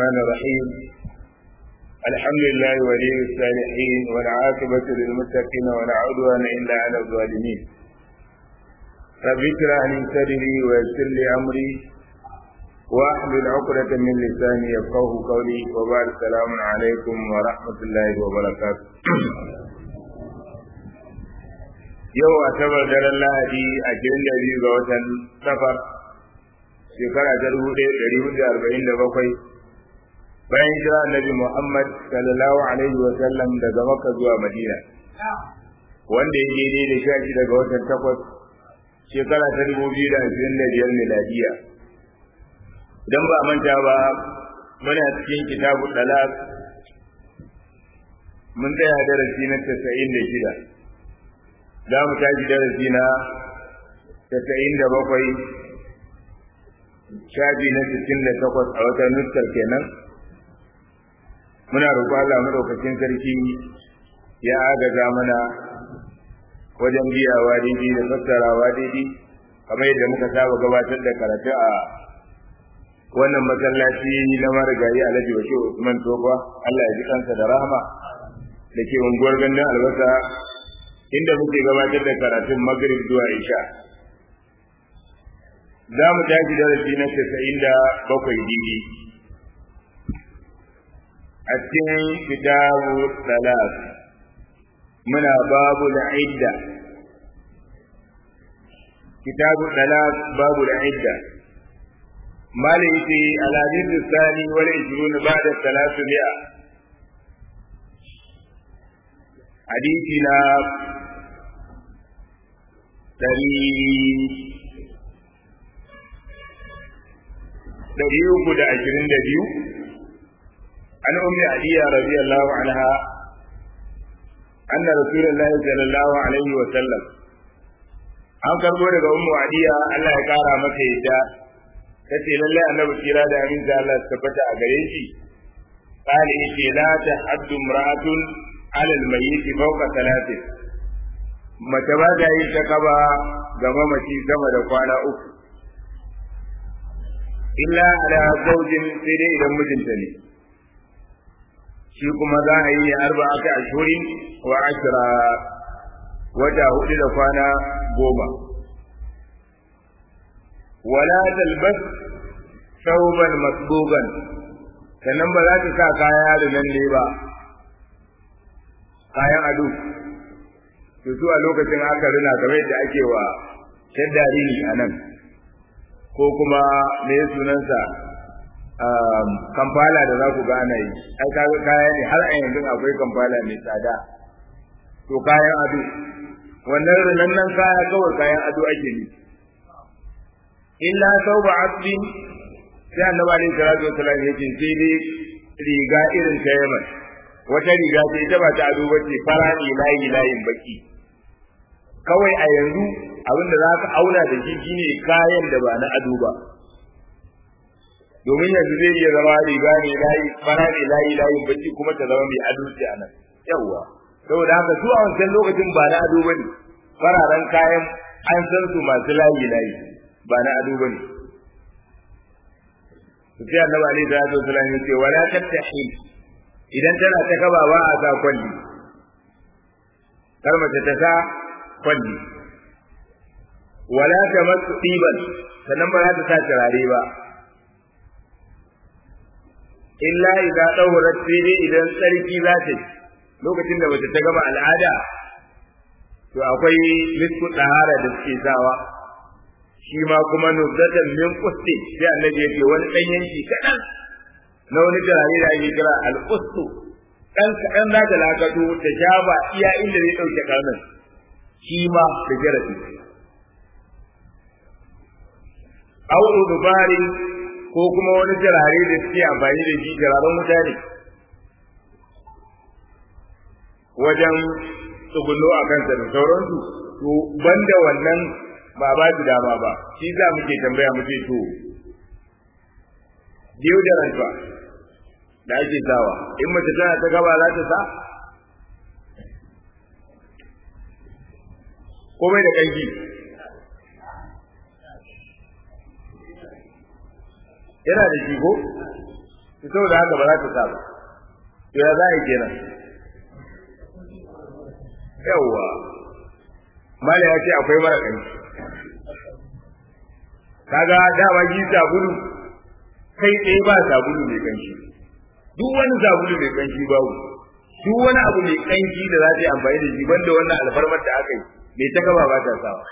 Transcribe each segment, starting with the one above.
الرحمن الرحيم الحمد لله ولي الصالحين والعاقبة للمتقين ولا عدوان إلا على الظالمين رب اشرح لي صدري ويسر لي أمري واحلل عقدة من لساني يفقه قولي وبعد السلام عليكم ورحمة الله وبركاته yau a tabar daren lahadi a kirin da biyu ga watan safar shekara ta dubu ɗaya ɗari hudu arba'in da bakwai bayan jira annabi muhammad sallallahu alaihi wa sallam daga makka zuwa madina wanda ya daidai da sha shi daga watan takwas shekara ta dubu biyu da ashirin da biyar miladiya idan ba manta ba muna cikin kitabu talak mun tsaya darasi na tasa'in da shida za mu tashi darasi na tasa'in da bakwai shafi na sittin da takwas a wata nuskar kenan muna roƙo Allah madaukakin sarki ya agaza mana wajen biyawa daidai da fassarawa daidai kamar yadda muka saba gabatar da karatu a wannan masallaci na marigayi alhaji bashir usman tofa Allah ya ji kansa da rahama da ke unguwar gandun albasa inda muke gabatar da karatun magrib zuwa isha za mu tashi darasi na casa'in da bakwai didi a cikin kitabu salat muna babu da idda kitabu salat babu da idda malai ce alhadith sani wal ishrun ba'da salatu mi'a hadisi na dari dari uku da ashirin da biyu an ummi aliya radiyallahu anha أن رسول الله صلى الله عليه وسلم an karbo daga ummu adiya Allah ya kara maka yadda tace lalle annabi kira da amin da Allah tabbata a gare shi qali yace la tahaddu imra'atun 'ala al-mayyit fawqa thalathin mace ba da yin ta kaba ga mamaci sama da kwana uku illa ala zawjin sai dai idan mijinta ne shi kuma za a yi arba'ata ashhurin wa ashra wata hudu da kwana goma wala talbas sauban masbugan sannan ba za ta sa kaya da nan ne ba kayan ado to su a lokacin aka rina kamar yadda ake wa shaddari ne a nan ko kuma me sunansa kamfala da za ku ga ana yi ai kaga kaya ne har a yanzu akwai kamfala mai tsada to kayan ado wannan rinan nan kaya kawai kayan ado ake yi illa sauba asbin sai annabi alaihi salatu wasallam yake sai dai riga irin ta Yaman wata riga ce ita ba ta ado bace fara ne layi layin baki kawai a yanzu abinda za ka auna da shi shine kayan da ba na ado ba domin yanzu zai iya zama riga ne layi fara ne layi layin baki kuma ta zama mai ado ce a nan yawwa saboda haka su a wancan lokacin ba na ado bane fararen kayan an san su masu layi layi ba na ado bane sai annabi alaihi salatu wasallam ya ce wala tattahi idan tana ta kaba ba a sa kwalli kar mace ta sa kwalli wala tamassu tiban sannan ba za ta sa turare ba illa idza dawrat sai dai idan tsarki za ta yi lokacin da mace ta gama al'ada to akwai misku tsahara da suke sawa shi ma kuma nuzatan min qusti sai annabi yake wani dan yanki kadan na wani turare da ake kira al-qustu dan kadan za ta lakato ta shaba iya inda zai dauke karnin shi ma da jarabi au udubari ko kuma wani turare da suke amfani da shi turaren wuta ne wajen tsugunno a kansa da sauransu to banda wannan ba ba su dama ba shi za muke tambaya muke to deodorant ba da ake sawa in mace tana ta gaba za ta sa komai da kanki yana da shi ko saboda haka ba za ta sa ba to ya za a yi kenan yawwa mala ya ce akwai mara kanshi kaga dama ji sabulu kai tsaye ba sabulu mai kanshi duk wani sabulu mai kanshi babu duk wani abu mai kanshi da za ta yi amfani da shi banda wannan alfarmar da aka yi mai ta gaba ba ta sawa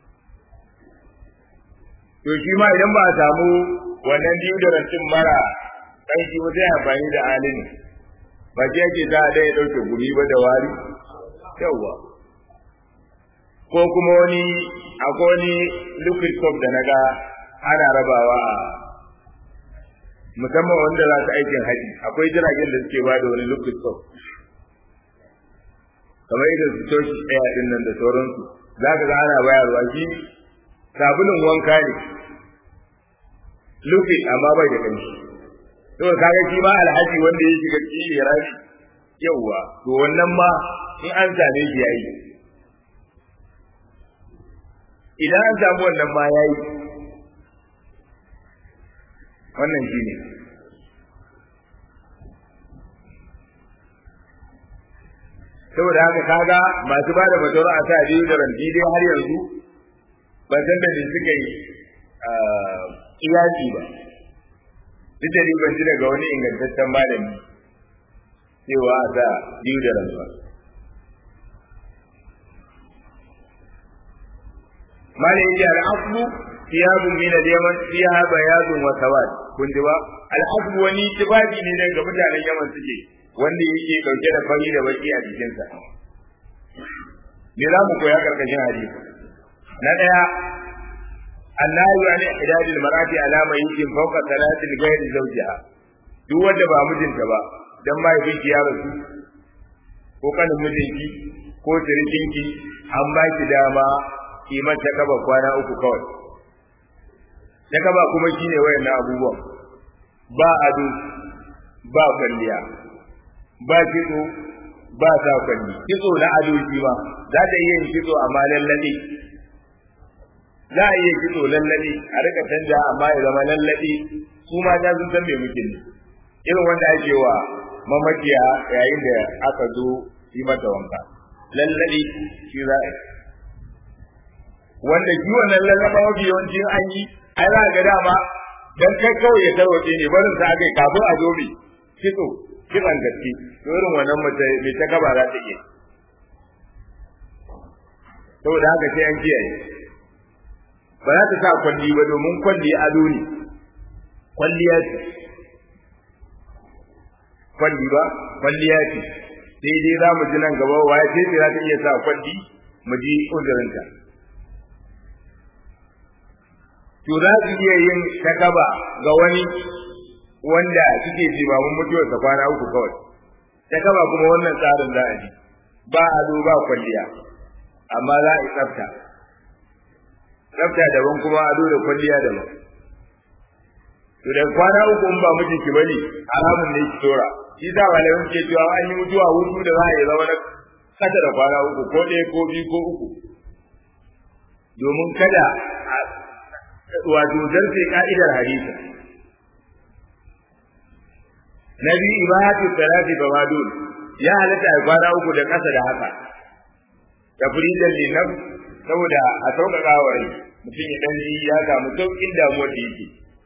to shi ma idan ba a samu wannan deodorant mara kanshi ba sai amfani da alini ba ce yake za a ya ɗauke gumi ba da wari yawwa ko kuma wani akwai wani liquid soap da naga ana rabawa a musamman wanda za su aikin haji akwai jiragen da suke ba da wani liquid soap kamar irin su toshi ɗaya ɗin nan da sauransu za ka ga ana bayarwa shi sabulun wanka ne liquid amma bai da kanshi to kaga shi ma alhaji wanda ya shiga cikin irani yauwa to wannan ma in an same shi yayi idan an samu wannan ma yayi wannan shine saboda haka kaga masu bada fatawar a sa biyu da ranti dai har yanzu ba san da ne suka yi iyaki ba duk da ni ban ji daga wani ingantaccen malami cewa a sa biyu da ranti malai yake al'aslu thiyabun min al-yaman fiha bayadun wa sawad kun ji ba al'aslu wani tibabi ne daga mutanen yaman suke wanda yake dauke da fari da baki a jikin sa me za mu koya karkashin hadisi na daya annahu an ihdadil marati ala ma yumkin fawqa salatil ghayri zawjiha duk wanda ba mijinta ba dan mahaifinki ya rasu ko kanin mijinki ko sirikinki an ba ki dama kiman ta kaba kwana uku kawai ta kaba kuma shine wayannan abubuwan ba ado ba kwalliya ba kitso ba sa kwalli kitso na ado shi ba za ta iya yin kitso amma lallabe za a iya kitso lallabe a rika canja amma ya zama lallabe su ma ta sun san me muke ne irin wanda ake wa mamaciya yayin da aka zo yi mata wanka lallabe shi za a yi wanda shi wannan lallaba mafi yawanci an yi ai za ga dama dan kai kawai ya tarwace ne barin sa aka yi kafin a zo mai kitso kitsan gaske to irin wannan mace mai ta gaba za ta iya saboda haka sai an kiyaye ba za ta sa kwalli ba domin kwalli ado ne kwalliya ce kwalli ba kwalliya ce sai dai za mu ji nan gaba waye ce za ta iya sa kwalli mu ji uzurinta to za su iya yin takaba ga wani wanda suke jimamin mutuwarsa kwana uku kawai takaba kuma wannan tsarin za a ji ba ado ba kwalliya amma za a yi tsafta tsafta daban kuma ado da kwalliya daban to da kwana uku in ba mijinki bane haramun ne ki tora shi sa malamin ke cewa an yi mutuwa hutu da za a yi zama na kasa da kwana uku ko ɗaya ko biyu ko uku domin kada wato zarfe ka'idar hadisi na biyu ibahatu salati fa wadun ya halatta a kwana uku da ƙasa da haka tafridan linaf saboda a sauƙaƙa wa rai mutum ya dan ya samu sauƙin damuwar da yake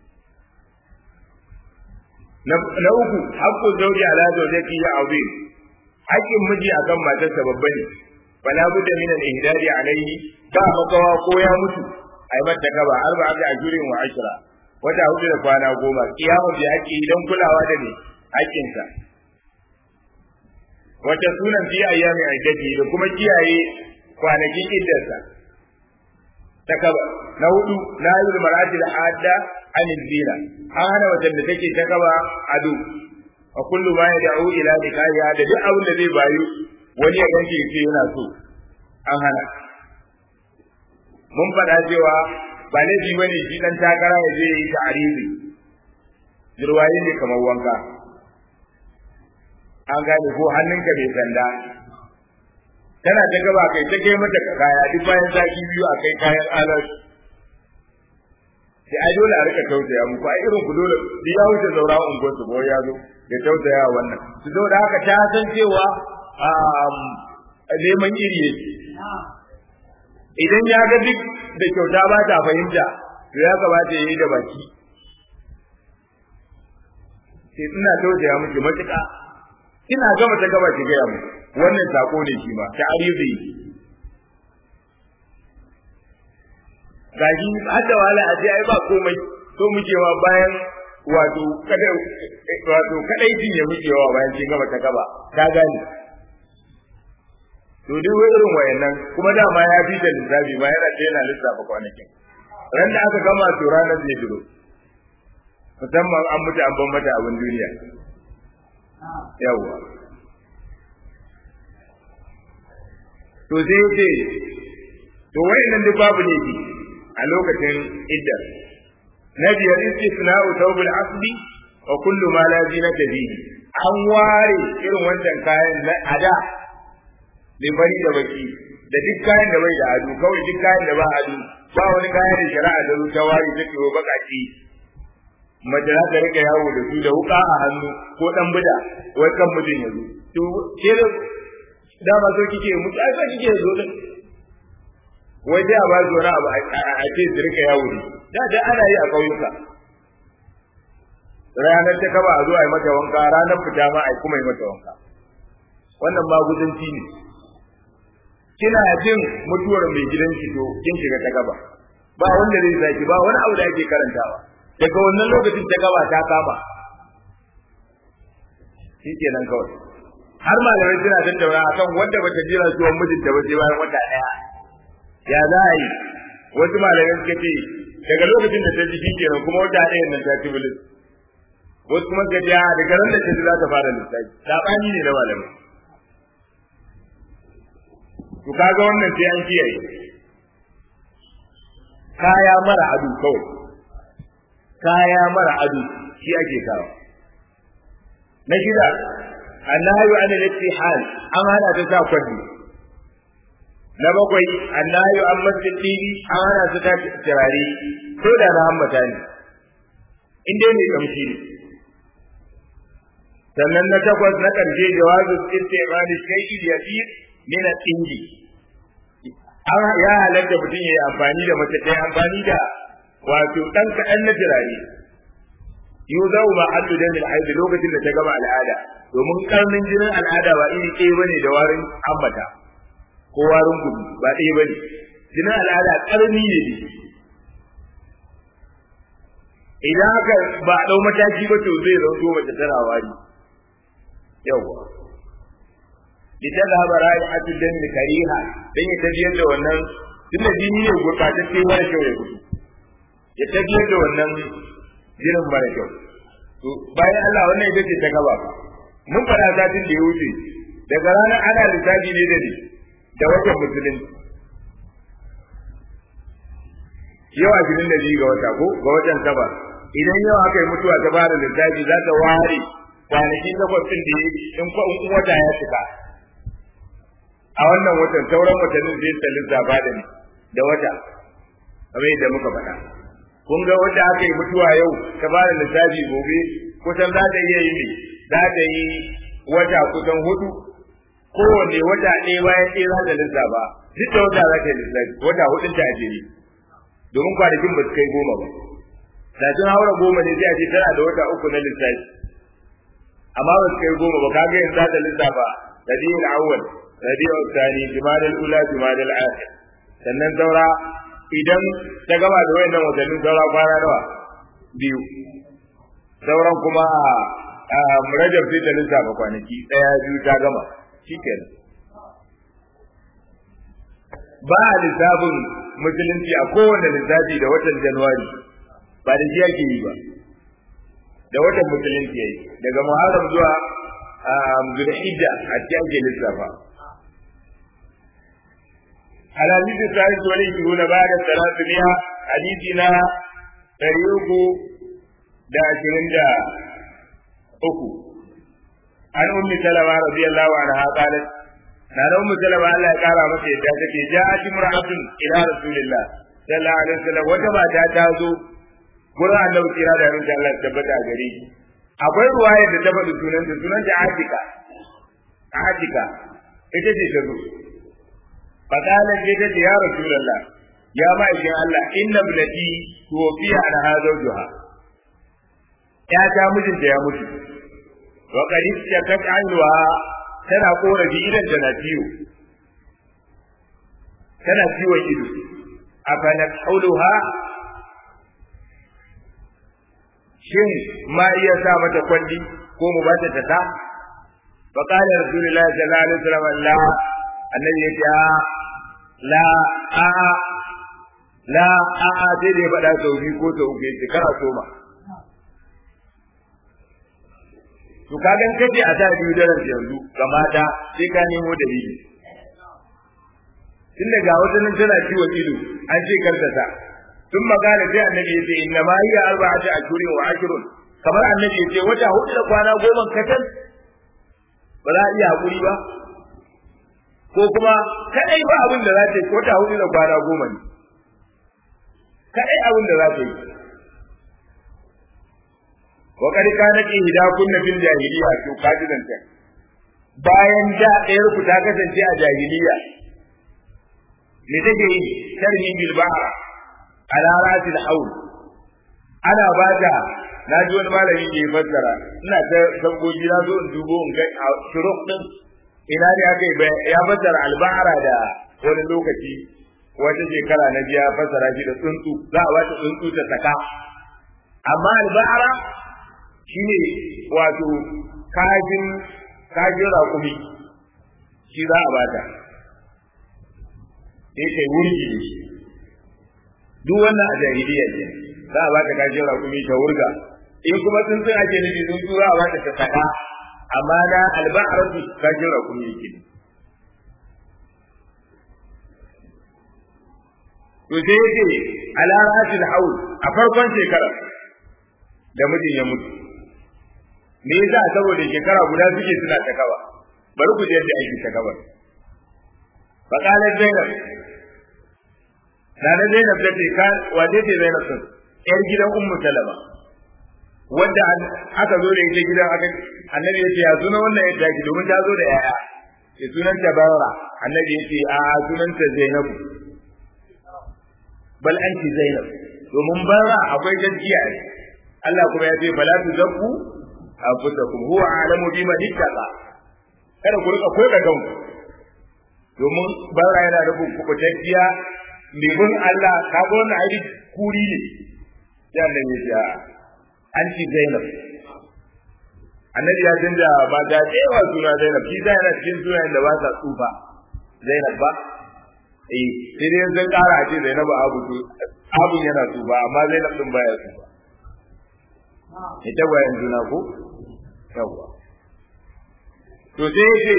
na uku haƙƙun zauji ala zaujati ya azim haƙƙin miji akan matarsa babba ne fala budda min al-ihdari alayhi ba makawa ko ya mutu ai mata gaba arba ga ajurin wa ashra wata hudu da kwana goma kiyamu bi haƙƙi idan kulawa da ne haƙƙinsa wata sunan fi ayyami aidati da kuma kiyaye kwanakin iddarsa ta kaba na hudu na yi mar'ati da hadda anil zina an hana wata da take ta kaba ado a kullu ma ya da'u ila nikahiya da duk abin da zai bayu wani ya ganke ce yana so an hana mun faɗa cewa ba laifi ba ne shi ɗan takara ya je yi ta'arizi jirwaye ne kamar wanka an gane ko hannunka mai sanda tana ta gaba kai ta kai mata kaya duk bayan sati biyu a kai kayan alar sai ai dole a rika tausaya muku ai irin ku dole da ya wuce zaura unguwar su ko ya zo ya tausaya wannan su zo da haka ta san cewa neman iri yake idan ya ga duk da kyauta ba ta fahimta to ya kamata ya yi da baki sai ina tausaya miki matuƙa ina gama ta gaba ki gaya mu wannan sako ne shi ma ta arizi gaji har da wala a ai ba komai to muke wa bayan wato kada wato kadai din ya muke wa bayan kin gama ta gaba ka gane to duk irin wayannan kuma dama ya fi da lissafi ba yana ce yana lissafa kwanakin ran da aka gama to ranar zai duro musamman an mutu an ban mata abin duniya yawwa to sai ce to wayannan duk babu ne a lokacin iddar na biyar istisna'u thawbul asbi wa kullu ma la zinata bihi an ware irin wancan kayan na ada mai bari da baki da duk kayan da bai da ado kawai duk kayan da ba ado ba wani kayan da shari'a da ta ware ta ke bakaki mace za ta rika yawo da su da wuka a hannu ko dan bida wai kan mutum ya zo to ke da dama so kike mutu ai so kike zo din wai dai a ba su wani abu a ce su rika yawo ne da da ana yi a ƙauyuka ranar ta kaba a zo a yi mata wanka ranar fita ma a yi kuma yi mata wanka wannan maguzanci ne kina jin mutuwar mai gidan ki to kin shiga ta gaba ba wanda zai saki ba wani abu da ake karantawa daga wannan lokacin ta gaba ta kama shi kenan kawai har malamai suna tattauna akan wanda bata jira zuwan mijinta ba sai bayan wata daya ya za a yi wasu malamai suka ce daga lokacin da ta ji shi kenan kuma wata ɗayan nan ta ci bilis wasu kuma suka ce daga ran da ta ji za ta fara lissafi saɓani ne na malamai to kaga wannan sai an kiyaye kaya mara ado kawai kaya mara ado shi ake kawo na shida annahu an al-ittihal an hana ta sa kwalli na bakwai annahu an masjid tibi an hana ta ta turare ko da na hammata ne in dai mai kamshi ne sannan na takwas na ƙarshe jawazu istimali shay'in yasir min al-indi an ya halatta mutum ya yi amfani da mace ta amfani da wato ɗan kaɗan na turare yau zau ma addu da mil aidi lokacin da ta gama al'ada domin karnin jinin al'ada ba iri ɗaya bane da warin ambata ko warin gudu ba ɗaya bane jinin al'ada karni ne idan haka ba a ɗau mataki ba to zai zanto mace tana wari yawwa idan da ba rai a cikin da kariha dan ya tafiyar da wannan tunda jini ne gurbatacce mara kyau ya gudu ya tafiyar da wannan jinin mara kyau to bayan Allah wannan ita ce ta gaba mun fara satin da ya wuce daga ranar ana lissafi ne da ni da watan musulunci yau ashirin da biyu ga wata ko ga watan saba idan yau aka yi mutuwa ta fara lissafi za ta ware kwanaki takwas ɗin da in in wata ya cika a wannan watan sauran watannin zai ta lissafa da ni da wata kamar yadda muka faɗa kun ga wanda aka yi mutuwa yau ta fara lissafi gobe kusan za ta iya yi ne za ta yi wata kusan hudu kowanne wata ɗaya bayan ɗaya za ta lissafa duk da wata za ta yi lissafi wata hudun ta ajiri domin kwanakin ba su kai goma ba da sun haura goma ne sai a ce tana da wata uku na lissafi amma ba su kai goma ba kaga yanzu za ta lissafa rabiul awwal rabiul thani jumadal ula jumadal akhir sannan saura idan ta gama da wayannan watannin saura kwana nawa biyu sauran kuma a rajab sai ta lissafa kwanaki daya biyu ta gama shikenan ba a lissafin musulunci a kowane lissafi da watan januwari ba da shi ake yi ba da watan musulunci yayi daga muharram zuwa zulhijja a cikin ake lissafa الحديث الثالث والعشرون بعد الثلاثمائة حديثنا طريق دا عشرين دا أكو عن أم سلمة رضي الله عنها قالت نال أم سلمة الله قال مكي تاتي جاءت امرأة إلى رسول الله صلى الله عليه وسلم وجمع تاتازو gurin annabi kira da rinta Allah tabbata gare shi akwai ruwaya da ta faɗi sunanta sunanta Atika Atika ita ce ta zo fadalan ce ta ce ya rasulullah ya ma'aikin Allah inna ibnati tuwafiya an hazawjuha ya ta mijinta ya mutu wa qad istakat anha tana korafi idan tana ciwo tana ciwon ido afana hauluha shin ma iya sa mata kwalli ko mu bata ta ta fa qala rasulullahi sallallahu alaihi wasallam la annabi ya ce la a la a a sai dai faɗa sau biyu ko sau uku yace kara soma to kagan kace a sa biyu daren yanzu ga mata sai ka nemo dalili tun daga wata nan tana ciwon ido an ce karta ta tun magana sai annabi ya ce inna ma hiya arba'atu ashhurin wa ashrun kamar annabi ya ce wata hudu da kwana goma katal ba za a iya hakuri ba ko kuma kadai ba abin da za ta yi wata hudu da kwana goma ne kadai abin da za ta yi wa kad kana ki hidakunna fil jahiliya to kaji ta bayan da ɗayar ku ta kasance a jahiliya me take yi tarhi bil ba'a ala rasil haul ana bata na ji wani malami ke fassara ina ta sabgogi na zo in dubo in ga shuruk din ina ne aka yi ya fassara alba'ara da wani lokaci wata shekara na biya fassara shi da tsuntsu za a bata tsuntsu ta saka amma alba'ara shine wato kajin kajin raƙumi shi za a bata sai kai wurgi da shi duk wannan a jahiliya ne za a bata kajin raƙumi ta wurga in kuma tsuntsun ake nufi tsuntsu za a bata ta saka amma na alba'aratu kajin raƙumi yake to sai yake ala rasil haul a farkon shekara da mijin ya mutu me yasa saboda shekara guda suke suna ta kaba bari ku je yadda ake ta kaba fa qala zainab Nana Zainab ta ce ka wace ce Zainab sun yar gidan Ummu Salama wanda aka zo da ita gidan aka annabi ya ce ya suna wannan yadda ki domin ta zo da yaya ya sunan ta Barra annabi ya ce a sunan ta Zainab bal anti Zainab domin Barra akwai gaskiya ne Allah kuma ya ce fala tuzakku anfusakum huwa a'lamu bima ittaqa kada ku rika koyar da kanku domin Barra yana da kubutacciya mai bin Allah ka ga wannan ai kuri ne sai annabi ya ce an ci Zainab annabi ya canza ba ga cewa suna Zainab shi yana cikin sunayen da ba sa tsufa Zainab ba eh sai dai zan kara a ce Zainab abu to abun yana tsufa amma Zainab din baya tsufa ita bayan juna ko yawa to sai yace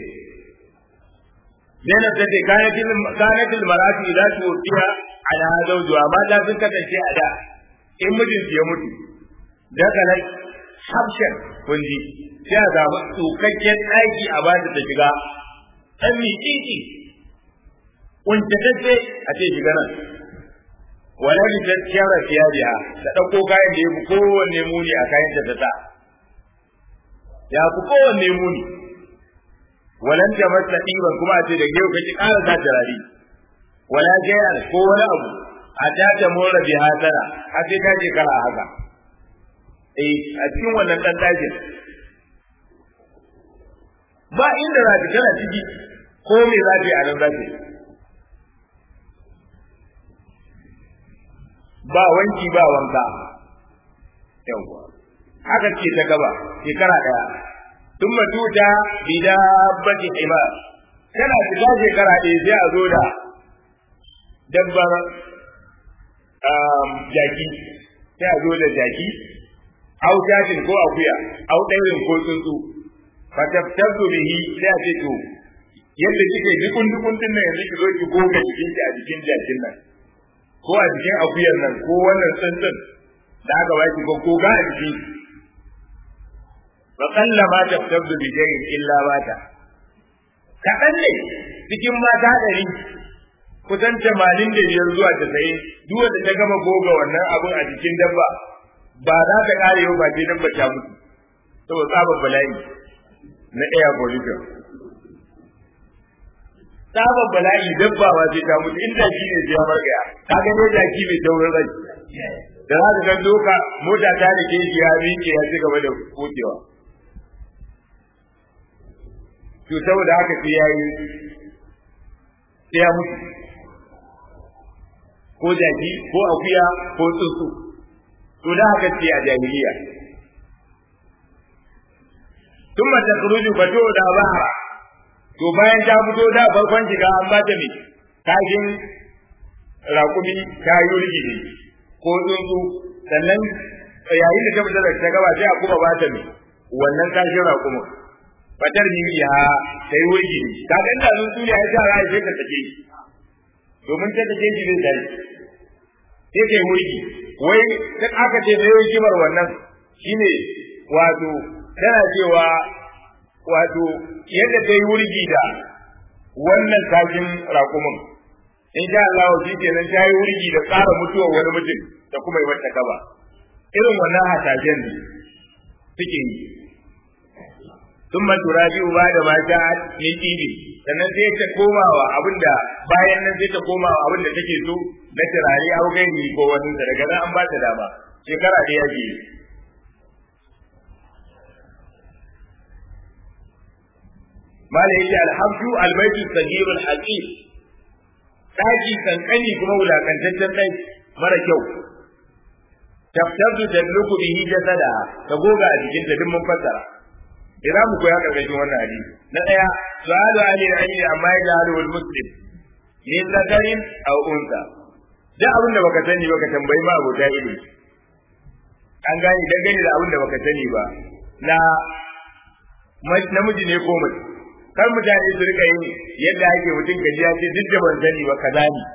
Zainab ta ce kanatil marati la tuqiya ala zawjuha mata sun kasance a da in mijinsu ya mutu daga habshan kunji sai a samu tsukakken ɗaki a bata ta shiga ɗan miƙiƙi kuntatacce a ce shiga nan wala bi ta kyara fiyajiya ta ɗauko kayan da ya fi kowanne muni a kayan ta ta ya fi kowanne muni walan ta masa ɗiban kuma a ce da yau kake ƙara sa turare wala jayar ko wani abu a ta ta mora bi hasara har sai ta je kala haka eh a cikin wannan dan dajin ba inda za ta kana ciki ko me za ta yi a nan za ta yi ba wanki ba wanka yawwa haka ce ta gaba shekara daya tun matuta bida baki hima tana fita shekara ɗaya sai a zo da dabbar jaki sai a zo da jaki au jashin ko akuya au ɗaurin ko tsuntsu fa tabtazu bihi sai a ce to yadda kike dukun dukun din nan yanzu ki zo ki goga jikin ki a jikin jakin nan ko a jikin akuyar nan ko wannan tsuntsun da aka baki ko ko ga a jikin fa qalla ma tabtazu bi shay'in illa mata kaɗan ne cikin mata ɗari kusan tamanin da biyar zuwa tasa'in duk wanda ta gama goga wannan abun a jikin dabba ba za ta kare yau ba sai dabba ta mutu saboda tsabar bala'i na air pollution tsabar bala'i dabba ba sai ta mutu inda shi ne sai ya margaya ka ga ne jaki mai taurin rai da za ka ga doka mota ta da ke shi ya miƙe ya ci gaba da kokewa to saboda haka sai ya yi sai ya mutu ko jaki ko akuya ko tsuntsu to da haka ce a jahiliya thumma takhruju fatu da bahra to bayan ta fito da farkon shiga an ba ta me kashin raƙumi ta yi rigidi ko tsuntsu sannan yayin da ta fita da ta gaba sai a kuma ba ta me wannan kashin raƙumin fatar ni ya ta yi rigidi ka ga inda tsuntsu ne ya sa ra'ayi sai ka take shi domin ta take shi zai tare sai kai wurgi wai duk aka ce mai hikimar wannan shine wato tana cewa wato yadda ta yi wurgi da wannan kashin raƙumin in sha Allah shi kenan ta yi wurgi da tsara mutuwar wani mutum da kuma yi wata kaba irin wannan hasashen ne suke yi sun ma turabi ba da mata min ibi sannan sai ta komawa abinda bayan nan sai ta komawa abinda take so na turare au gairi ko wani da daga nan an ba ta dama shekara da yake mala yake alhamdu albaytu sagir alhaqir daki kankani kuma wulakantaccen dai mara kyau taftazu dalluku bihi jasada ta goga a jikin ta duk mun fassara idan mu koya karkashin wannan hadisi na daya su'alu ali al-ilmi amma yajalu al-muslim min zakarin aw unsa da abin da baka sani baka tambayi ma abota ilimi an gane dangane da abin da baka sani ba na namiji ne ko mace kar mutane su rika yin yadda ake mutum gaji ya ce duk da ban sani ba kaza ne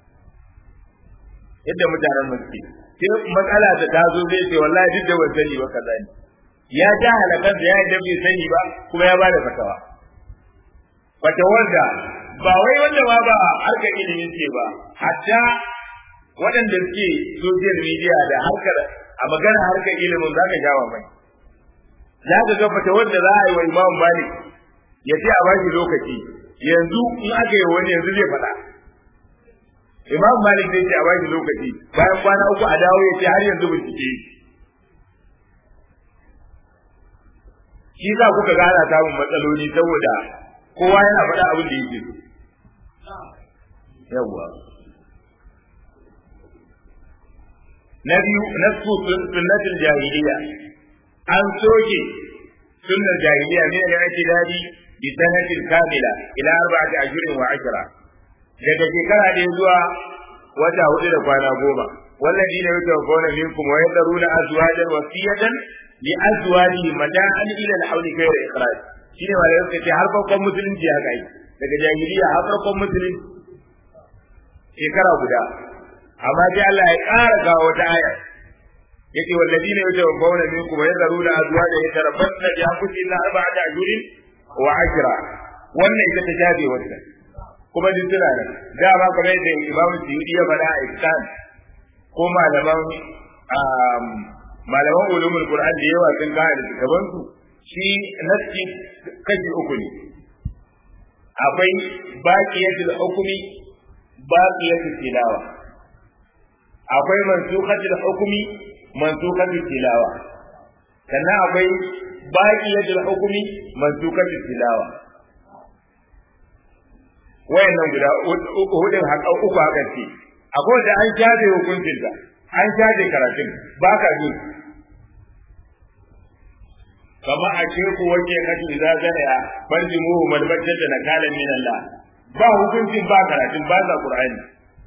yadda mutanen mu suke sai matsala ta tazo zai ce wallahi duk da ban sani ba kaza ne ya ja halakan da ya yadda bai sani ba kuma ya bada fatawa fatawar da ba wai wanda ma ba harkar ilimin ce ba hatta waɗanda suke social media da harkar a magana harkar ilimin za ka jawa mai za ka ga fatawar da za a yi wa imam malik ya ce a bashi lokaci yanzu in aka yi wani yanzu zai faɗa imam malik zai ce a bashi lokaci bayan kwana uku a dawo ya ce har yanzu bincike shi za kuka ga ana samun matsaloli saboda kowa yana faɗa abin da yake so yawwa na biyu nasku sunnatul jahiliya an soke sunnar jahiliya ne da ake dadi bi sanatin kamila ila arba'ati ashhurin wa ashra daga shekara ɗaya zuwa wata hudu da kwana goma والذين يتوفون منكم ويذرون أزواجا وصية لأزواجهم متاعا إلى الحول غير إخراج shine wanda suka ce har farkon musulunci haka yi daga jahiliya har farkon musulunci shekara guda amma sai Allah ya ƙara ga wata aya yake walladina yatawaffawna minkum wa yadharuna azwajan yatarabbasna bi anfusihim arba'ata ashhurin wa ashra wannan ita ta jabe wannan kuma duk suna nan da ba kamar yadda Imam Suyuti ya faɗa a Iskan ko malaman malaman ulumul Qur'an da yawa sun kawo da gaban su shi nasi kashi uku ne akwai baqiyatul hukmi baqiyatul tilawa akwai mansukhatul hukmi mansukhatul tilawa sannan akwai baqiyatul hukmi mansukhatul tilawa wayannan guda hudun haka uku haka ce akwai da an shafe hukuncin ta an shafe karatun ba ka ji kama a ce ku wace kashi idza zaya banji mu malbatta da nakalan min Allah ba hukuncin ba karatun ba za Qur'ani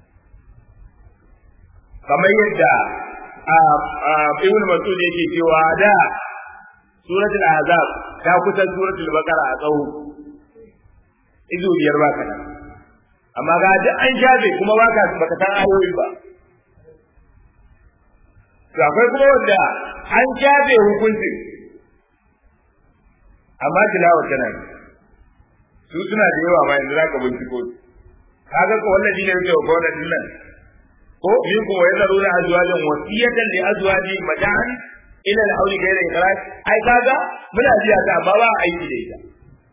kamar yadda ibn Mas'ud yake cewa da suratul ahzab ta kusa suratul baqara a tsawo izo biyar ba kana amma ga duk an shafe kuma ba ka baka san ayoyin ba to akwai kuma wanda an shafe hukuncin amma tilawa tana su suna da yawa ma yanzu zaka binciko kaga ko wallahi ne yake ko wannan nan ko min ko yana rura azwajin wasiyatan li azwaji madan ila al-hawli ghayra ikhraj ai kaga muna jiya ta amma ba aiki da ita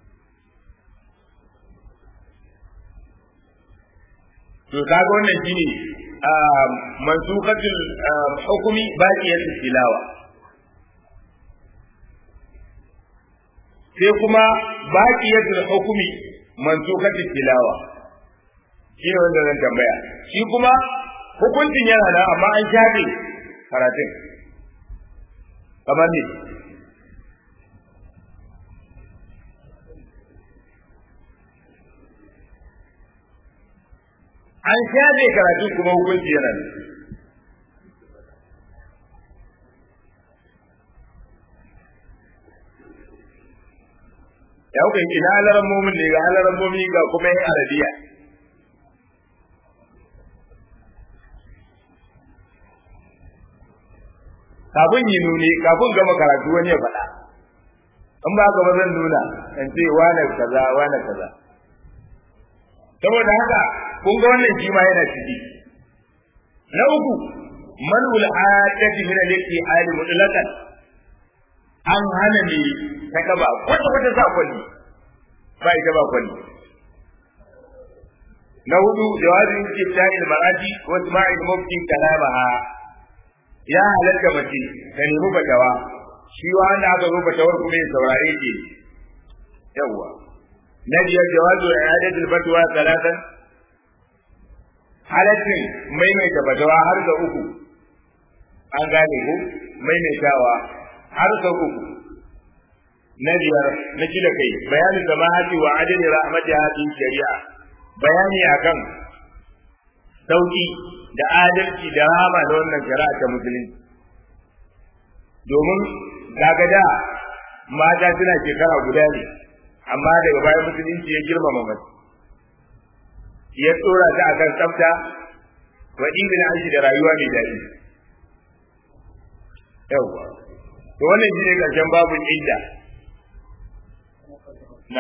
to kaga wannan shine mansukatul hukumi baqiyatul tilawa sai kuma baqiyatul hukumi mansukatul tilawa shi ne wanda zan tambaya shi kuma hukuncin yana nan amma an shafe karatun kamar ne an shafe karatun kuma hukunci yana nan ya kuka ina halarar momin ne ga halarar momi ga kuma yin arabiya kafin yi nuni kafin gama karatu wani ya faɗa in ba ka zan nuna in ce wane kaza wane kaza saboda haka kun ga wannan shi ma yana ciki na uku manul adati min al-yaqi ali mutlaqan an hana ne ta gaba kwata kwata sa kwalli ba ita ba kwalli na hudu jawazin kitabul marati wa isma'il mufti kalamaha ya halatta mace ta nemi fatawa shi wanda aka zo fatawar kuma ya saurare ke yawwa na biyar jawazu i'adatul fatwa salatan halaccin maimaita fatawa har da uku an gane ko maimaitawa har da uku na biyar na kila kai bayanin samahati wa adali rahmati hadin shari'a bayani akan sauki da adalci da rama da wannan shari'a ta musulunci domin daga da mata suna shekara guda ne amma daga bayan musulunci ya girmama mace ya tsora ta akan tsafta wa ingina aiki da rayuwa mai daɗi yawwa to wannan shine karshen babun idda na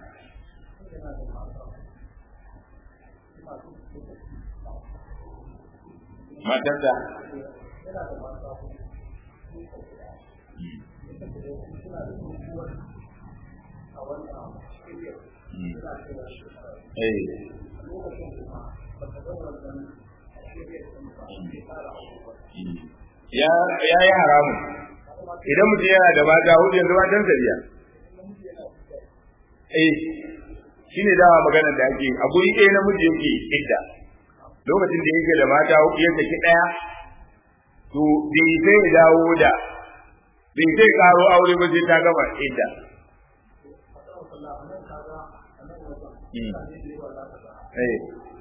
matarsa ya yi haramun idan mutum yana da mata hudu yanzu matan biya eh shi ne dawa maganar da ake a guri ɗaya namiji yake idda lokacin da yake da mata hudu ya saki ɗaya to bai sai ya dawo da bai sai karo aure ba sai ta gama idda eh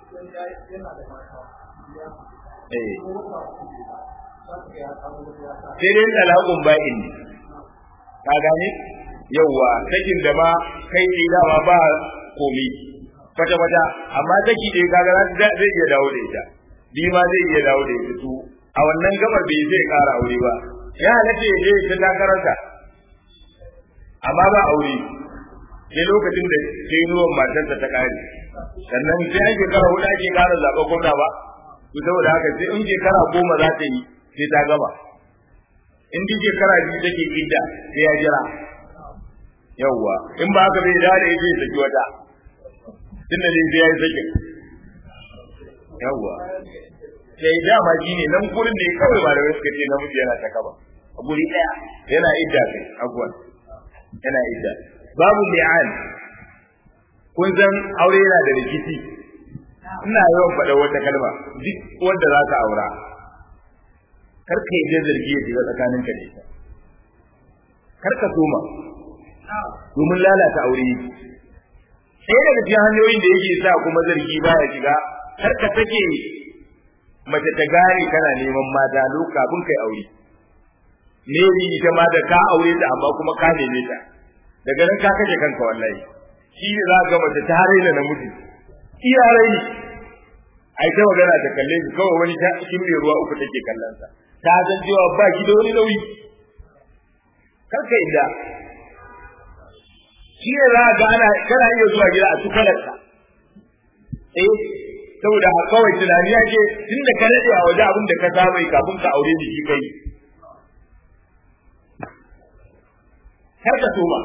sai dai talakun ba'in ne ka gane yauwa sakin da ma kai ne dama ba komi kwata kwata amma saki ɗaya kaga zai iya dawo da ita bi ma zai iya dawo da ita to a wannan gabar bai zai ƙara aure ba ya halatta ya je ta takararsa amma ba aure sai lokacin da ke nuwan matarsa ta kare sannan sai an shekara hudu ake kara zaɓa gwamna ba to saboda haka sai in shekara goma za ta yi sai ta gaba in duk shekara biyu take idda sai ya jira yawwa in ba haka bai dawo da ita ya saki wata tunda ne sai ya yi sakin yawwa sai dama shi ne nan gurin da ya kawai malamai suka ce namiji yana ta kaba a guri ɗaya yana idda kai abuwan yana idda babu li'an kun san aure yana da rikici ina yawan faɗa wata kalma duk wanda za ka aura kar ka yi zargi ya shiga tsakanin ka da ita kar ka soma domin lalata aure yake sai daga cikin hanyoyin da yake sa kuma zargi baya shiga kar ka sake mace ta gane kana neman mata loka kafin kai aure ne ita ma da ka aure ta amma kuma ka neme ta daga nan ka kashe kanka wallahi shi ne za ga mace ta raina namiji iya raini ai ta magana ta kalle shi kawai wani ta cikin mai ruwa uku take kallon sa ta san cewa ba ki da wani nauyi kanka inda shi ne za ga ana kana iya zuwa gida a tukalarsa eh saboda kawai tunani ya ce tun da ka daɗe a waje abin da ka saba kafin ka aure da shi kai kar ka soma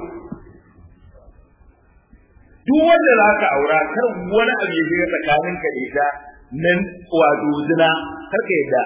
duk wanda za ka aura kar wani abu ya shiga tsakanin ka da ita nan wato zina kar ka yadda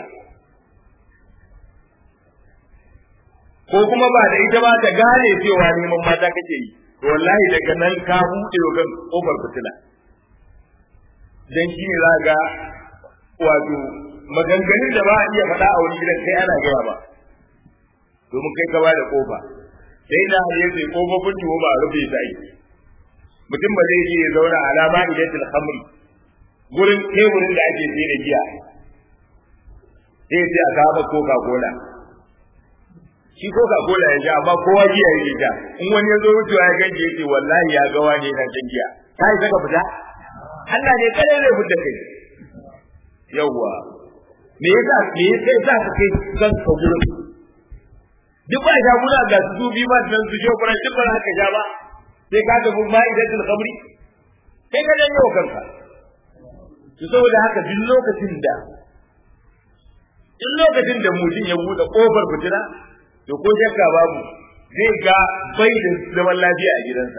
ko kuma ba da ita ba ta gane cewa neman mata kake yi to wallahi daga nan ka buɗe wa kan kofar fitila dan shi ne za ga wato maganganun da ba a iya faɗa a wani gidan kai ana gaya ba domin kai ka ba da kofa sai na ya ce kofofin tuwo ba a rufe ta yi mutum ba zai je ya zauna alama idan khamri gurin teburin da ake sai da giya sai ya ce a kawo coca cola shi coca cola ya sha amma kowa giya ya sha in wani ya zo wucewa ya ganje ya ce wallahi ya ga wani yana shan giya ka yi saka fita Allah ne kada zai fita kai yawwa me yasa me yasa yasa ka kai kan ka gurin duk ba sha muna ga su bi ma dan su je kuma duk ba ka sha ba sai ka ga ma idan khamri sai ka danne wa kanka to saboda haka duk lokacin da duk lokacin da mutum ya bude kofar fitina to ko shakka babu zai ga bai da zaman lafiya a gidansa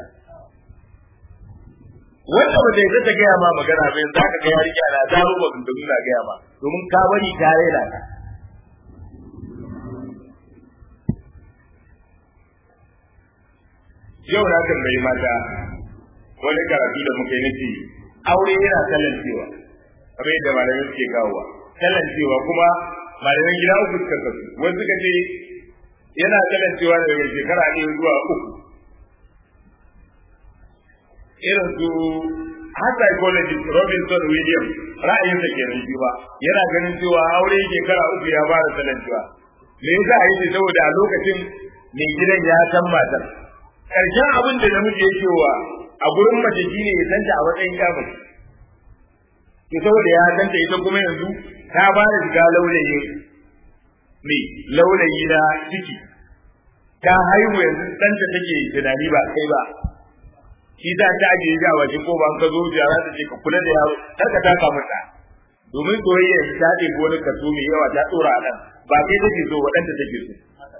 wanda ba zai ta gaya ma magana bai za ka ga yarinya na ta ruba da nuna gaya ma domin ka bari ta raina ka yau na kan bai mata wani karatu da muka yi nufi aure yana kalancewa kamar yadda malamai suke kawowa kalancewa kuma malamai gida uku suka kasu wasu suka ce yana kalancewa daga shekara ɗaya zuwa uku irin su har psychologist Robinson Williams ra'ayinsa kenan shi ba yana ganin cewa aure shekara uku ya fara kalancewa me yasa a yi saboda a lokacin mai gidan ya san matar karshen abin da namiji yake wa a gurin mace shine ya santa a matsayin ya mace to saboda ya santa ita kuma yanzu ta ba da shiga laulayi me laulayi na ciki ta haihu yanzu ɗanta take tunani ba kai ba shi za ta ajiye shi a waje ko ba ka zo jiya za ta ce ka kula da yaro kar ka taka mata domin soyayya ta ɗebi wani kaso mai yawa ta tsora a nan ba kai take so waɗanda take so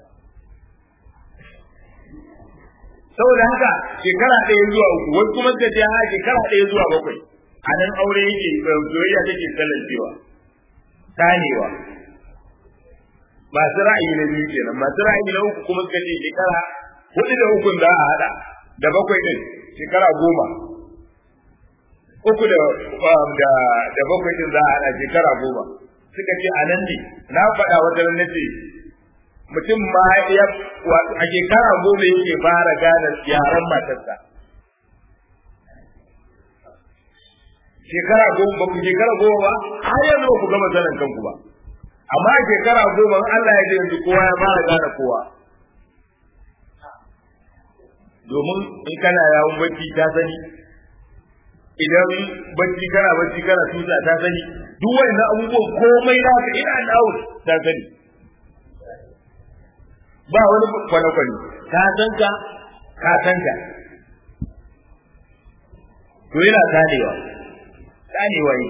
saboda haka shekara ɗaya zuwa uku wasu kuma suka ce ha shekara ɗaya zuwa bakwai a nan aure yake soyayya take tsallacewa tanewa masu ra'ayi na biyu kenan masu ra'ayi na uku kuma suka ce shekara hudu da ukun za a haɗa da bakwai ɗin shekara goma uku da da da bakwai ɗin za a haɗa shekara goma suka ce a nan ne na faɗa wata ran nace mutum ma ya a shekara goma yake fara gane yaran matarsa shekara goma ba ku shekara goma ba har yanzu ba ku gama sanin kanku ba amma a shekara goma Allah ya ji yanzu kowa ya fara gane kowa domin in kana yawon bacci ta sani idan bacci kana bacci kana tusa ta sani duk wani abubuwan komai na ka ina dawo ta sani ba wani kwane-kwane ka san ka ka san ka to yana tanewa tanewa yi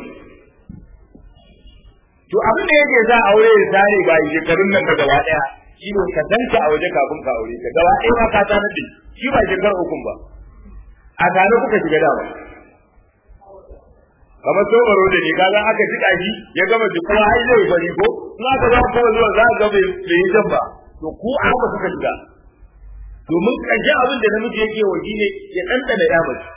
to abin da yake sa aure ya tare ba yi shekarun nan ka gaba daya shi ne ka san ka a waje kafin ka aure ka gaba ɗaya ma ka sanar da shi ba shekar ukun ba a tare kuka shiga dama kamar tsobaro da ne kaga aka jika shi ya gama jikuwa har zai fari ko in aka zo kuma zuwa za ka ga bai yi jan ba to ku a haka suka shiga domin ƙarshe abin da namiji yake wa shi ne ya ɗanɗana ya mace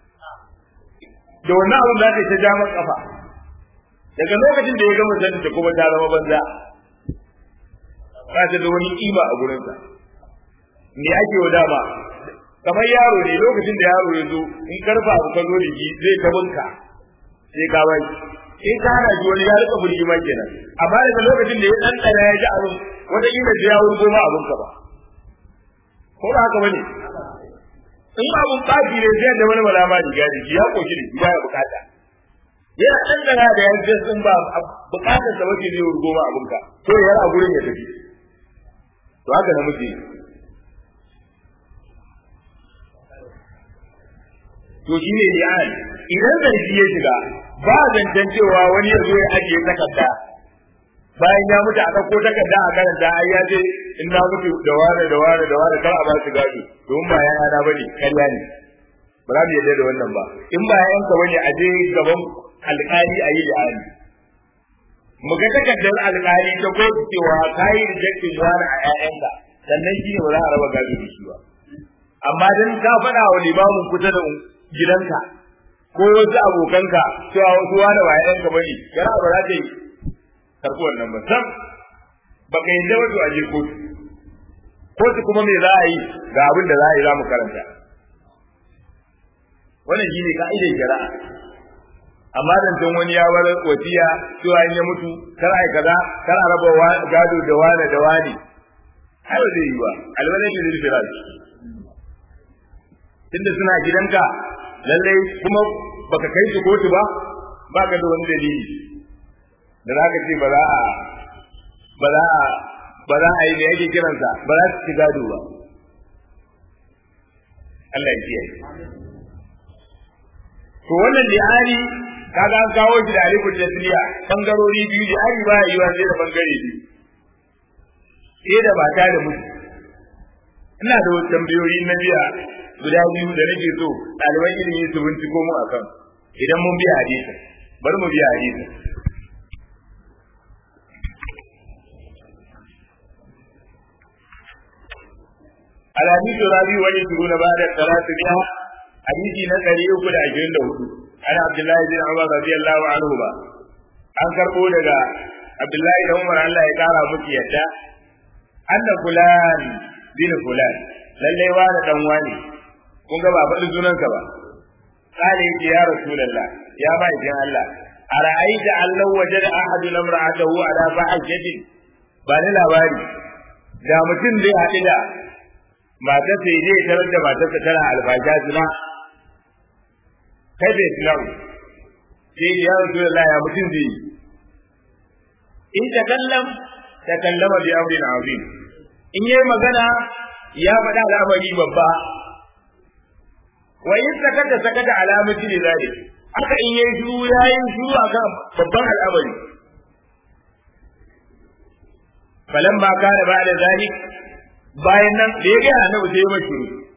da wannan abin da ta ja masa kafa daga lokacin da ya gama sanin ta kuma ta zama banza ba ta da wani kima a gurinsa me ake wa dama kamar yaro ne lokacin da yaro ya zo in karfa abu ka zo da shi zai ta bunka sai ka bai in ka hana shi wani ya rika burgi ma kenan amma daga lokacin da ya ɗanɗana ya ji abin wata kila da ya wurgo ma abin ka ba ko ba haka bane in abin tsafi ne sai da wani malama riga da shi ya koshi da shi ba ya bukata yana ɗanɗana da ya ce sun ba bukatar sa wace zai wurgo ma abin ka to ya a gurin ya tafi to haka na muke to shi ne li'an idan zargi ya shiga ba zancen cewa wani ya zo ya ajiye takarda bayan ya mutu a ɗauko takarda a karanta ai ya ce in na mutu da ware da ware da ware kar a ba su gado domin ba ya yana bane karya ne ba za mu yarda da wannan ba in ba yayanka bane a je gaban alƙali a yi li'ani mu ga takardar alƙali ta kotu cewa ka yi rejectin wani a ƴaƴanka sannan shi ne ba za a raba gado da shi ba amma dan ka faɗa wa limamin kusa da gidanka ko wasu abokanka cewa wasu wani ba ƴaƴanka bane kara ba za ta yi karɓi wannan ba sam ba ka yi wato a je kotu kotu kuma me za a yi ga abin da za a yi za mu karanta wannan shi ne ka'idar shari'a amma zancen wani ya bar wasiya cewa in ya mutu kar ai kaza kar a raba gado da wane da wane ai ba zai yi ba alwalai da firash tunda suna gidanka lallai kuma baka kai su kotu ba baka da wani dalili da za ka ce ba za a ba za a ba za a yi me yake kiransa ba za su ci gado ba Allah ya kiyaye to wannan li'ani kaga an kawo shi da alifin tasliya bangarori biyu li'ani ba yi wa sai da bangare biyu sai da mata da mutu ina da wasu tambayoyi na biya guda biyu da nake so ɗaliban ilimi su binciko mu akan idan mun biya hadisin bari mu biya hadisin الحديث الرابع والعشرون بعد الثلاثمائة حديث نقلي أكد عشرين له عن عبد الله بن عمر رضي الله عنهما an karɓo daga Abdullahi da Umar Allah ya ƙara musu yadda anna fulan bin fulan lalle wani dan wani kun ga ba faɗi sunansa ba kale yake ya rasulullah ya ba idan Allah ara'aita allahu wajada ahadu lamra'atahu ala fahishatin ba ni labari da mutum zai haɗu da matar sai zai tarar da matarsa tana albasha zina kai bai tilawu sai ya rasu da ya mutum zai yi in ta kallam ta kallama bi amrin azim in yayi magana ya faɗa al'amari babba wa in sakata sakata alamati ne zai haka in yayi shiru yayi shiru akan babban al'amari falamma kana ba'da zalik bayan nan da ya ga annabi sai ya mashi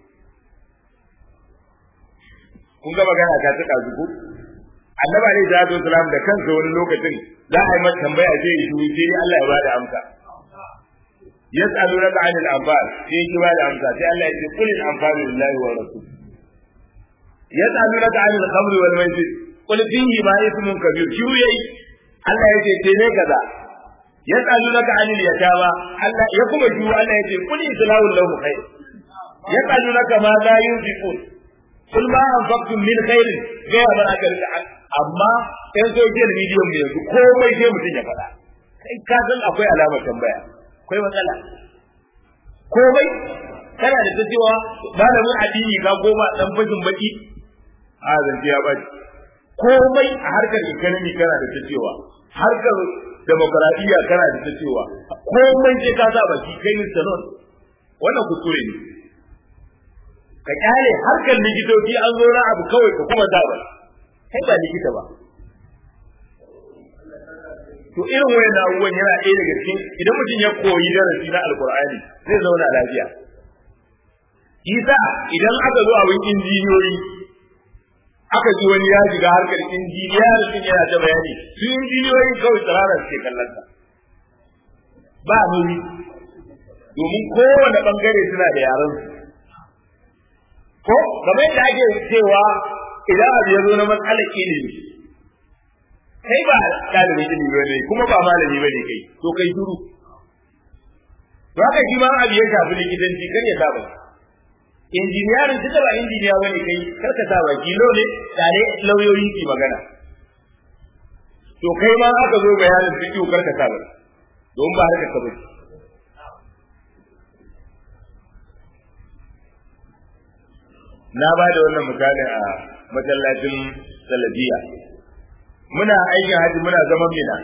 kun ga magana ta tuka zuku annabi alaihi salatu wasalam da kansa wani lokacin za a yi masa tambaya sai ya shiru sai Allah ya bada amsa yas'alunaka 'anil anfal sai ya bada amsa sai Allah ya ce qul al anfal lillahi wa rasul yas'alunaka 'anil khamri wal maisir qul fihi ma ismun kabir shiru yayi Allah ya ce ce ne kaza yas'alunaka 'anil yatama Allah ya kuma shiru Allah ya ce qul islahu lahu khair yas'alunaka ma la yunfiqun kul ma anfaqtum min khairin ga ba aka rika amma yan social media mu yanzu komai sai mutum ya faɗa kai ka san akwai alamar tambaya akwai matsala komai kana da ta cewa malamin addini ka goma dan fashin baki a zance ya bari komai a harkar economy kana da ta cewa harkar demokradiyya kana da ta cewa komai sai ka sa baki kai ni sanon wannan kuskure ne ka kyale harkar likitoci an zo na abu kawai ka kuma da ba kai ba likita ba to irin wayan abubuwan yana ɗaya daga cikin idan mutum ya koyi darasi na alkur'ani zai zauna lafiya isa idan aka zo abin injiniyoyi aka ji wani ya shiga harkar injiniya da sun yana ta bayani su injiniyoyi kawai tsirara suke kallon sa ba nuri domin kowane bangare suna da yaran su ko kamar yadda ake cewa idan abu ya zo na matsalar ilimi kai ba ɗalibin ilimi ba ne kuma ba malami ba ne kai to kai shiru to haka shi ma abu ya shafi likitanci kar ya saba injiniyarin duka ba injiniya bane kai kar ka sa baki lo ne tare lauyoyi ki magana to kai ma aka zo bayanin fiqh kar ka sa baki don ba harka ka baki na ba da wannan misalin a masallacin salafiya muna aikin haji muna zaman mina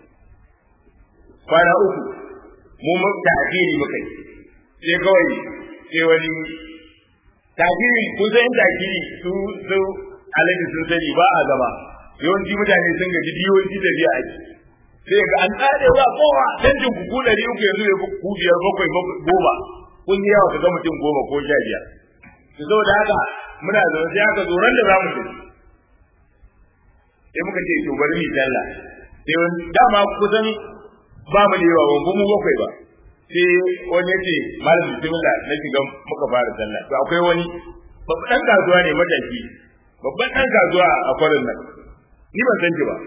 kwana uku mu mu ta'khiri muka yi sai kawai sai wani ta'khiri kun san in ta'khiri su su alaji sun sani ba a gaba yawanci mutane sun gaji yawanci tafiya ake sai ga an tsare ba kowa canjin ku ɗari uku yanzu ya ku biyar bakwai goma kun yi yawa ka ga mutum goma ko sha biyar to saboda haka muna zaune sai aka zo ran da za mu tafi sai muka ce to bari mu sallah sai wani dama kusan ba mu da yawa ba mu bakwai ba sai wani ya ce malam bismillah na shiga muka fara sallah to akwai wani babban dan kasuwa ne mataki babban dan kasuwa a kwarin nan ni ban san shi ba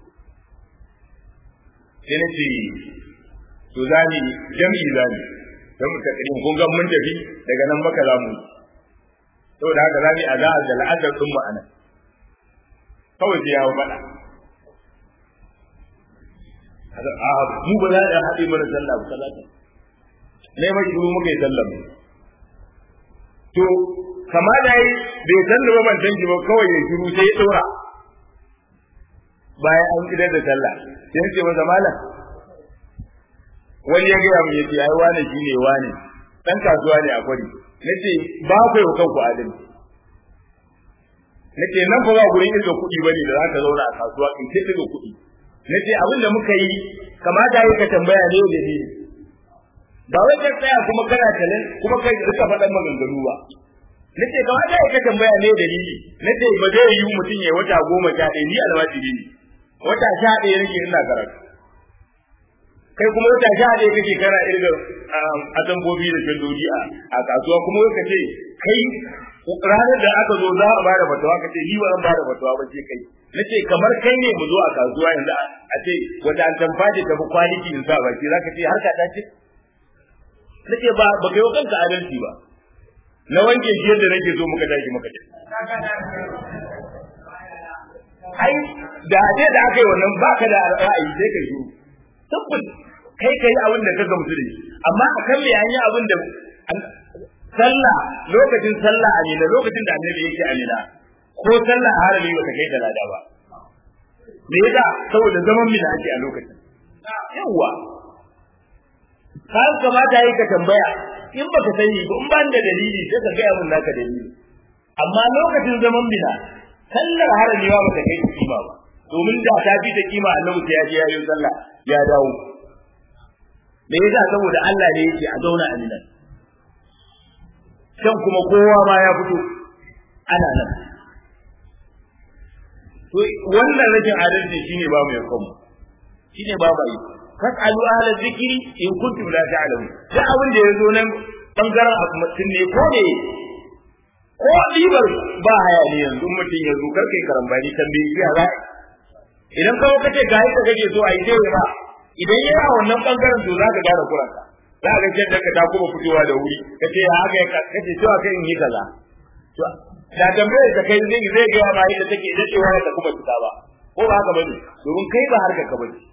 sai na ce to za ni jami'i za ni don mu tafi kun ga mun tafi daga nan maka za mu saboda haka za mu a za a da la'adar ɗin mu anan kawai sai ya hau faɗa a mu ba za a haɗe mana sallah ba sallah ne mai shiru muka yi sallah to kama da yi bai san da ban san ba kawai ya shiru sai ya ɗora bayan an idar da sallah sai ya ce masa malam wani ya gaya mu ya ce ai wane shi ne wane dan kasuwa ne a kwari nace ba ku yau kanku adalci nace nan fa ba gurin irga kuɗi bane da zaka zauna a kasuwa in ce irga kuɗi nace abin da muka yi kamata yi ka tambaya ne da ni ba wai ka tsaya kuma kana talin kuma kai rika faɗan maganganu ba nace kamata yi ka tambaya ne da ni nace ba zai yi mutum ya wata goma sha ɗaya ni almajiri ne wata sha ɗaya nake ina karatu kai kuma wata sha ɗaya kake kana irga atambobi da shandoji a kasuwa kuma ka ce kai ranar da aka zo za a bada fatawa ka ce ni ba zan bada fatawa ba ce kai na ce kamar kai ne mu zo a kasuwa yanzu a ce wata an tamfaje ta fi kwaliti in sa baki za ka ce harka ta ce na ce ba ba kai wa kanka adalci ba na wanke shi yadda nake so muka tashi muka ce ai da ce da aka yi wannan baka da ra'ayi sai ka yi tabbas kai kai abin da ka gamsu da shi amma a kan me an yi abin da sallah lokacin sallah a nila lokacin da annabi yake a nila ko sallah a harami ba ta kai da lada ba me yasa saboda zaman mina ake a lokacin yawa ka kamata yi ka tambaya in baka sani ba in ban da dalili sai ka gaya min naka dalili amma lokacin zaman mina sallar harami ba ta kai kima ba domin da ta fi ta kima annabi sai ya je ya yi sallah ya dawo me yasa saboda Allah ne yake a zauna a nan can kuma kowa ma ya fito ana nan to wannan rashin adalci shine ba mu ya kanmu shine ba mu yi fasalu ahla zikri in kuntum la ta'lamun da abin da yazo nan bangaren mutum ne ko ne ko dibar ba haya ne yanzu mutum ya zo karkai karambani tambayi ya za idan kawai kace ga yadda kake so a yi dai ba idan yana wannan bangaren to za ka gane kuranka za ka ga da ka ta kuma fitowa da wuri kace ya haka ya kace cewa kai in yi kaza da tambayar da kai zai zai ga ma yadda take da cewa da kuma fita ba ko ba haka bane domin kai ba harka ka bane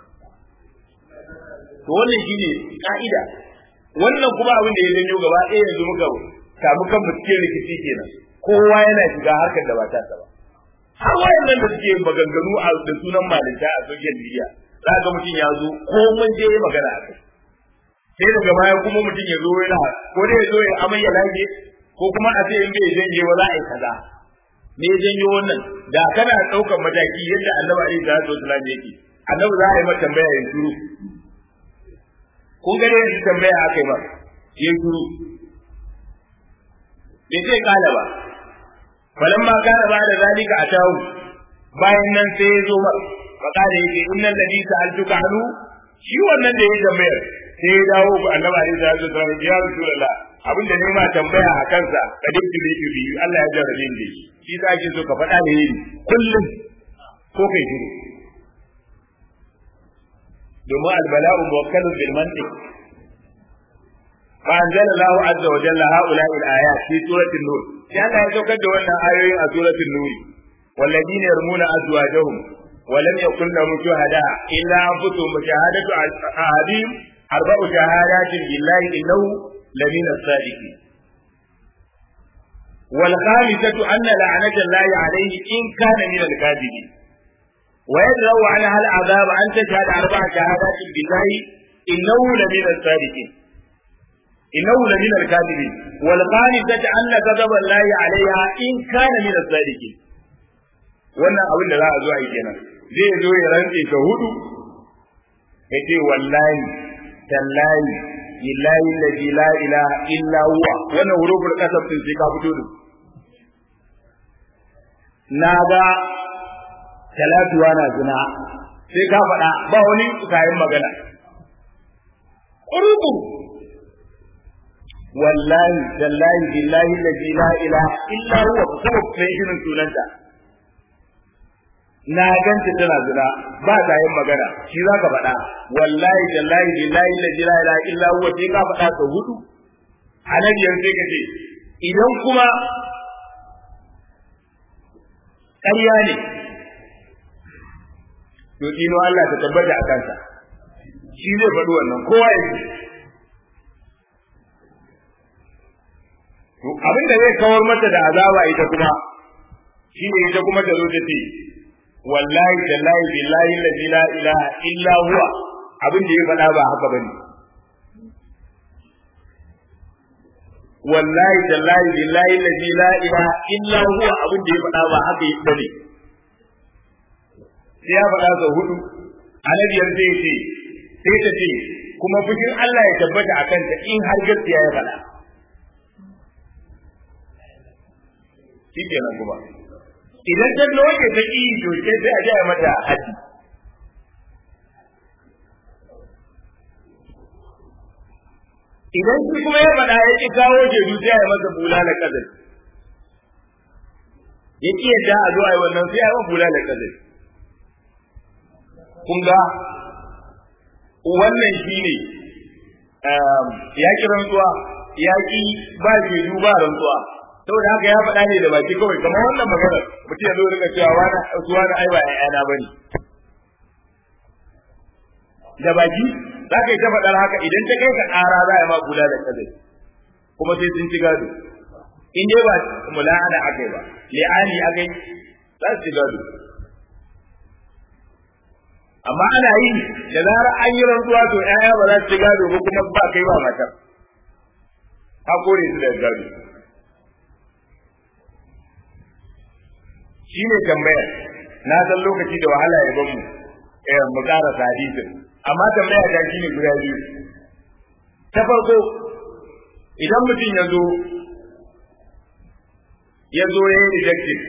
to wannan shine ka'ida wannan kuma abin da ya janyo gaba ɗaya yanzu muka samu kan mu cikin rikici kenan kowa yana shiga harkar da ba ta ba har wayannan da suke maganganu a da sunan malinta a social media za ga mutum ya zo ko mun je magana a kai sai daga baya kuma mutum ya zo yana ko dai ya zo ya amai ya lage ko kuma a ce in bai janye wa za a yi kaza me ya janyo wannan da kana ɗaukar mataki yadda annabi alaihi salatu wasallam yake annabi za a yi mata tambaya ya shiru kun ga dai tambaya aka yi ba ya shiru bai ce kala ba falamma kana ba da zalika atahu bayan nan sai ya zo mar faqala yake innal ladhi sa'altuka anhu shi wannan da ya tambayar sai ya dawo ga annabi alaihi salatu wasallam ya rasulullah abin da nema tambaya a kansa ka dukki bi bi Allah ya jarrabe ni shi za ki so ka faɗa da yi kullum ko kai shiru domin albala'u muwakkalun bil mantiq فأنزل الله عز وجل هؤلاء الآيات في سورة النور كان يتوكد أن آيوين سورة النور والذين يرمون أزواجهم ولم يكن لهم شهداء إلا أنفسهم شهادة أحدهم أربع شهادات بالله إنه لمن الصادقين والخامسة أن لعنة الله عليه إن كان من الكاذبين ويدرأ عنها العذاب أن تشهد أربع شهادات بالله إنه لمن الصادقين إنه لمن الكاذبين والخامسة أن غضب الله عليها إن كان من الصادقين wannan abin da za a zo a yi kenan zai zo ya rantse ka hudu ya ce wallahi tallahi billahi alladhi la ilaha illa huwa wannan huruful qasam din sai ka fito da na ga talatuwa na zina sai ka faɗa ba wani kayan magana ƙurubu wallahi tallahi billahi alladhi la ilaha illa huwa kuma kai irin sunanta na ganta tana zina ba ta yin magana shi za ka faɗa wallahi tallahi billahi alladhi la ilaha illa huwa sai ka faɗa ka hudu anabiyar sai ka ce idan kuma ƙarya ne to dino Allah ta tabbata a kansa shi zai faɗi wannan kowa ya ce to abin da zai kawar mata da azaba ita kuma shi ne ita kuma ta zo ta ce wallahi tallahi billahi allazi la ilaha illa huwa abin da ya faɗa ba haka bane wallahi tallahi billahi allazi la ilaha illa huwa abin da ya faɗa ba haka bane sai ya faɗa sau hudu annabiyar sai ce sai ta ce kuma fushin Allah ya tabbata a kanta in har gaskiya ya faɗa shi kenan kuma idan ta loke ta ƙi to sai sai a jaya mata haji idan shi kuma ya faɗa ya ƙi kawo jeru sai ya masa bulala kadar ya ƙi yadda a zo a yi wannan sai ya yi bulala kadar kun ga wannan shi ne ya ƙi rantsuwa ya ƙi ba jeru ba rantsuwa saboda haka ya faɗa ne da baki kawai kamar wannan maganar mutum ya zo rika cewa wani suwa na ai ba ƴaƴana bane da baki za ka yi ta faɗar haka idan ta kai ka ƙara za a ma kula da kadai kuma sai sun ci gado in dai ba mula'ana akai ba li'ani akai za su ci gado amma ana yi da zarar an yi rantsuwa to ƴaƴa ba za su ci gado ba kuma ba kai ba matar ka kore su da gado shi ne tambayar na san lokaci da wahala ya bamu eh mu ƙara hadisin amma tambaya ta shine guda biyu ta farko idan mutum ya zo ya zo ya yi rejected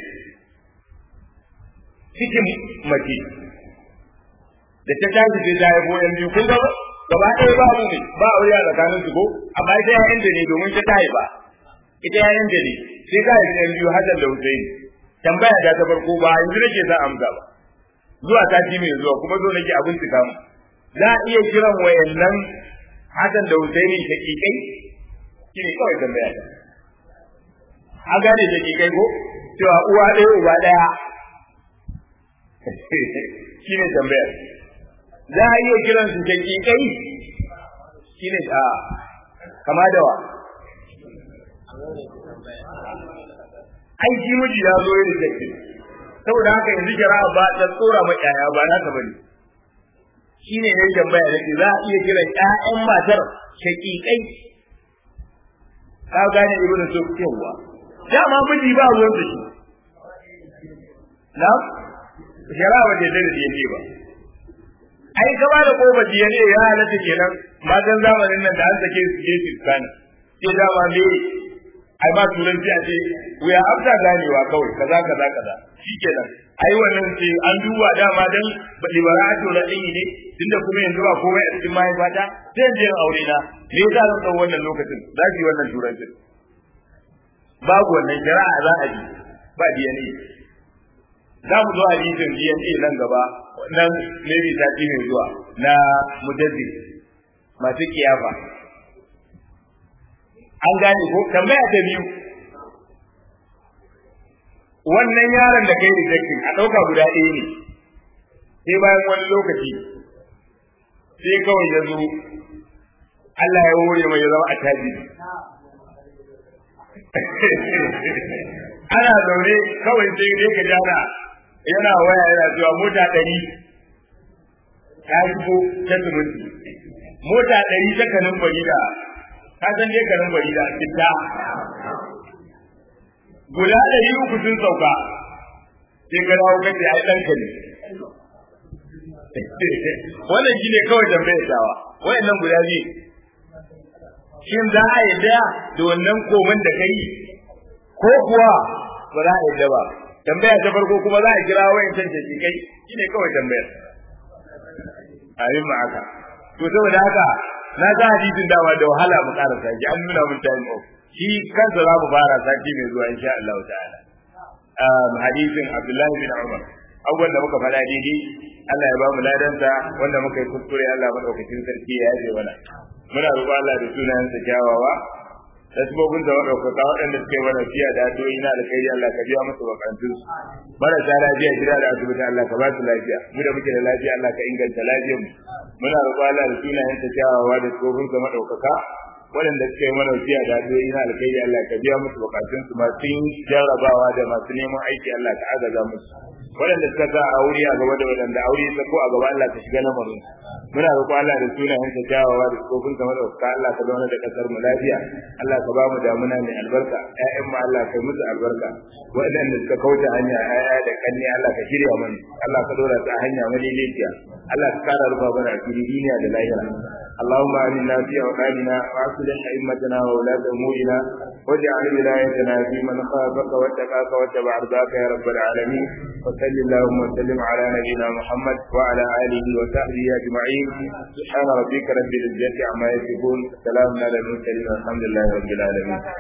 cikin mace da ta tashi sai ta haifo yan biyu kun gaba gaba ɗaya ba mu ne ba aure a tsakanin su ko amma ita yayan da ne domin ta tayi ba ita yayan da ne sai ka haifi yan biyu Hassan da Hussein tambaya ta ta farko ba yanzu nake za amsa ba zuwa sati mai zuwa kuma zo nake abin tuka mu za a iya kiran wayannan Hassan da Husaini shakikai shine kawai tambaya ta a gane shakikai ko cewa uwa ɗaya uba ɗaya shine tambaya za a iya kiran su shakikai shine a kama da wa ai shi miji ya zo ya rike saboda haka yanzu kira ba ta tsora ma yaya ba na ta bane shine ne tambaya nake za a iya kiran ƴaƴan matar shaqiqai ka gane ibnu so yawa dama miji ba ruwan da shi na shara ba da da yake ba ai gaba da kofa diya ne ya halatta kenan matan zamanin nan da an sake su je su kana sai dama me ai ba turanci a ce wuya afta ganewa kawai kaza kaza kaza shikenan ai wannan ce an duba dama dan liberatu na ɗin ne tunda kuma yanzu ba komai a cikin mahaifata sai je aure na me yasa zan ɗau wannan lokacin za ki wannan turancin babu wannan shari'a za a yi ba DNA za mu zo hadisin DNA nan gaba nan maybe sati mai zuwa na mujaddid masu kiyafa an gane ko tambaya ta biyu wannan yaron da kai rejecting a ɗauka guda ɗaya ne sai bayan wani lokaci sai kawai ya zo Allah ya hore mai ya zama a tajiri ana zaune kawai sai dai ka jana yana waya yana cewa mota ɗari ta shigo ta siminti mota ɗari ta kanin bari da ka san dai kanin bari da citta guda ɗari uku sun sauka sai ka dawo kace ai ɗanka ne wannan shine kawai tambayar tawa wayannan guda biyu shin za a yadda da wannan koman da kai ko kuwa ba za a yadda ba tambaya ta farko kuma za a kira wayan can shi kai shine kawai tambayar ayin ma haka to saboda haka na ga hadisin dama da wahala mu karasa shi an nuna mun time off shi kansa za mu fara sati mai zuwa insha Allah ta'ala um hadisin Abdullahi bin Umar abubuwan da muka faɗa daidai Allah ya ba mu ladanta wanda muka yi kuskure Allah madaukakin sarki ya yaje mana muna roƙon Allah da sunayensa kyawawa da sabobin da madaukaka waɗanda suka yi mana fiya da addu'o'i na alkhairi Allah ka biya musu bakantun su marasa lafiya gida da asibiti Allah ka ba su lafiya mu da muke da lafiya Allah ka inganta lafiyar mu muna roƙon Allah da sunayensa kyawawa da sabobin da madaukaka waɗanda suka yi mana fiya da addu'o'i na alkhairi Allah ka biya musu bakantun su masu jarrabawa da masu neman aiki Allah ka agaza musu waɗanda suka sa aure a gaba da waɗanda aure ta ko a gaba Allah ka shiga lamarin muna roƙo Allah da sunayen sa kyawawa da tsofin sa madauka Allah ka zauna da kasar mu lafiya Allah ka ba mu damuna mai albarka ƴaƴan mu Allah ka musu albarka waɗanda suka kauce hanya ƴaƴa da kanni Allah ka shirya mana Allah ka dora ta hanya madaidaiciya Allah ka kara rufa mana asiri duniya da lahira اللهم آمنا في أوطاننا وأصلح أئمتنا وولاة أمورنا واجعل ولايتنا في من خافك واتقاك واتبع رضاك يا رب العالمين وصل اللهم وسلم على نبينا محمد وعلى آله وصحبه أجمعين سبحان ربك رب العزة عما يصفون سلام على المرسلين والحمد لله رب العالمين